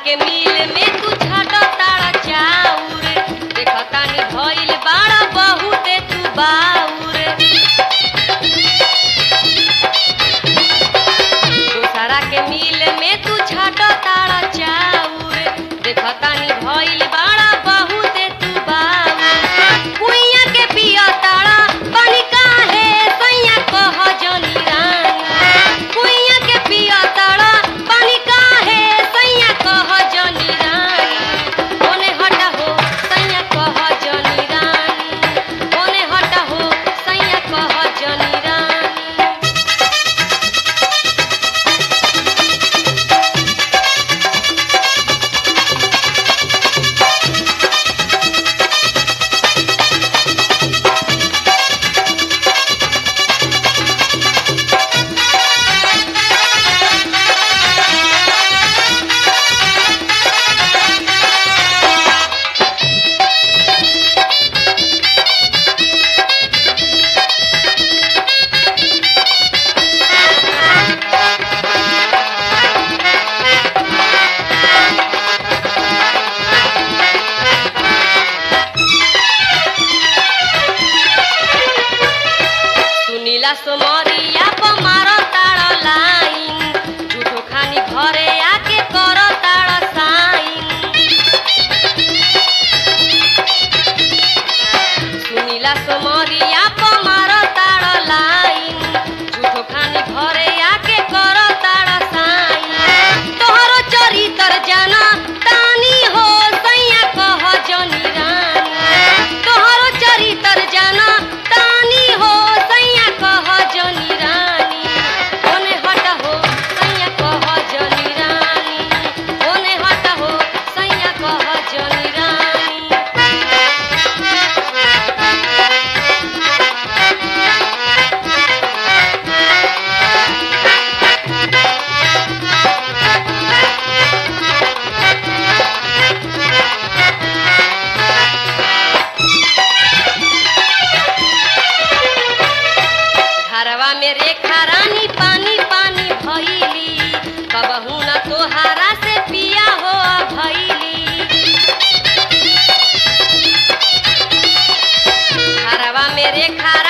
के मिल में तू छाट तारा चाउर देखतानी भइल बाड़ा बहुते तू बाउर दोसरा के मिल में तू छाट तारा चाउर देखतानी भइल बाड़ा बहुते तू बाउर कुइया के पिया तारा पानी काहे सैया कह जनी रानी कुइया के पिया तारा पानी काहे सैया कह जनी रानी ओने हटा हो सैया कह जनी रानी ओने हटा हो सैया कह जनी रानी सुनीला सोमरिया पर मारो तारा लाइन झूठो खानी घरे आके करो तारा साइन सुनीला सोमरिया पर मारो तारा लाइन झूठो खानी घरे आके करो तारा साइन तोहरो चरितर जाना तानी हो सैया कह जनी रानी तोहरो चरितर जाना तानी हो सैया कह जनी रानी ओने हट हो सैया कह जनी रानी ओने हट हो सैया कह जनी रानी घरवा में रेखा रानी पानी पानी भइली कबहू न तोहारा से पिया हो भइली घरवा में रेखा